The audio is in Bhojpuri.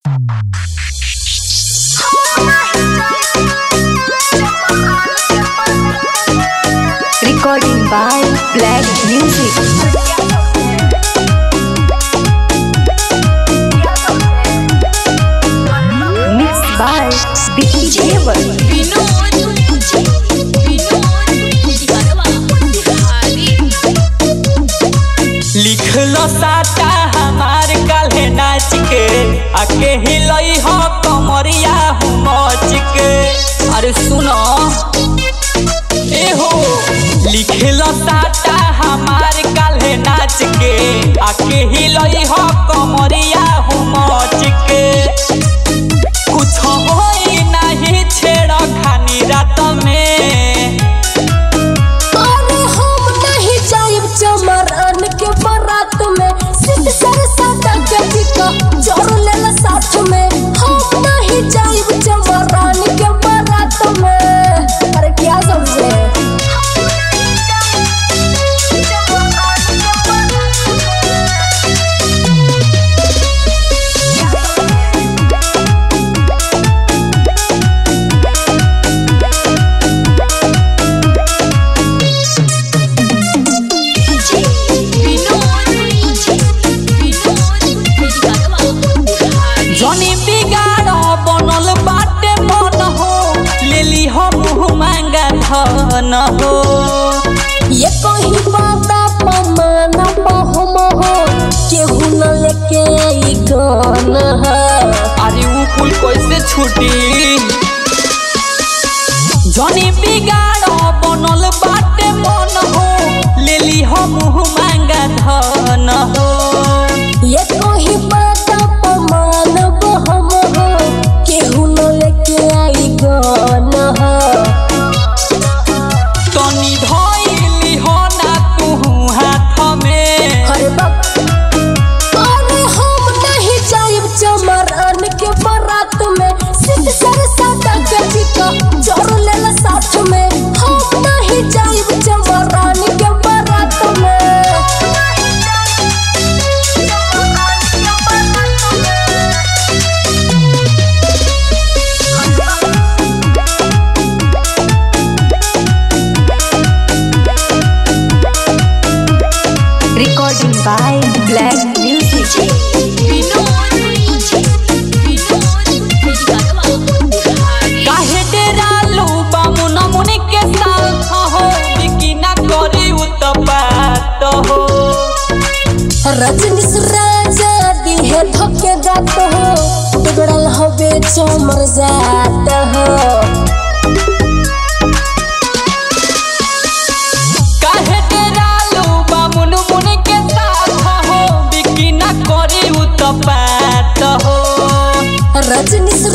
Recording by Black Music. Mixed by Vicky Devan. लिखलो साटा हमार काल्हे नाच के आके हिलई हो कमरिया हूँ मच के अरे सुनो ए हो लिखलो साटा हमार काल्हे नाच के आके हिलई हो कमरिया हूँ मच के कुछ होई नहीं छेड़ खानी रात में अरे हम नहीं जाइब चमरन के बारात में सिद्ध सरसाता के टिका जोर लेला साथ में हम नहीं जाइब चमरन के बारात में अरे क्या समझे जनी बिगाड़ बनल बाटे मन हो लेली हो मुँह मांगा धन हो ये कहीं बाता पमाना पहुम हो केहू न लेके ई गान है अरे ऊ कुल कैसे छूटी जनी बिगाड़ बनल बाटे मन हो लेली हो मुँह मांगा धन हो ये कोई बाता पमान बहम हो केहू न लेके आई गान है तनी धइली हो ना तू हाथ में अरे बाप अरे हम नहीं जाइब चमरन के बारात में सिद्ध सरसाता के टिका जोर लेला साथ में हम नहीं जाइब चमरन के बारात में Recording by Black Music. काहे डेरालू बामुन मुनि के साथ हो बिकिना करी उत्पात हो रजनीश राजा दिहे धोके जात हो बिगड़ल हवे चमर जात हो काहे डेरालू बामुन मुनि के साथ हो बिकिना करी उत्पात हो रजनीश